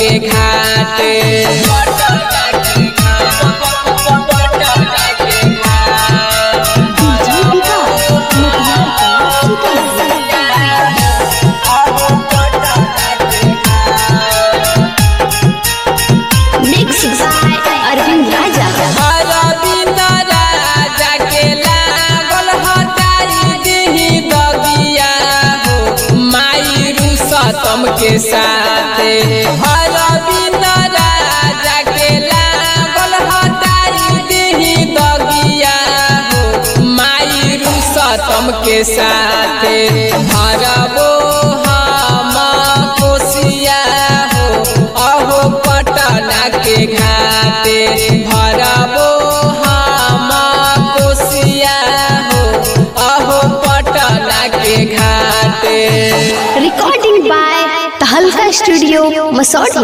के घाटे DJ Vikas Motihari Sitamarhi mix by Arvind Raja Arvind Raja के लागल हटाई देही दगिया हो माई रुसतम के साथे अरविंद राजा के लागल हटाई देही दगिया हो माई रुसतम के साथे भरबो हम कोसिया हो अहो पटना के घाटे भरबो हम कोसिया हो अहो पटना के घाटे recording by Tahalka studio Masaurhi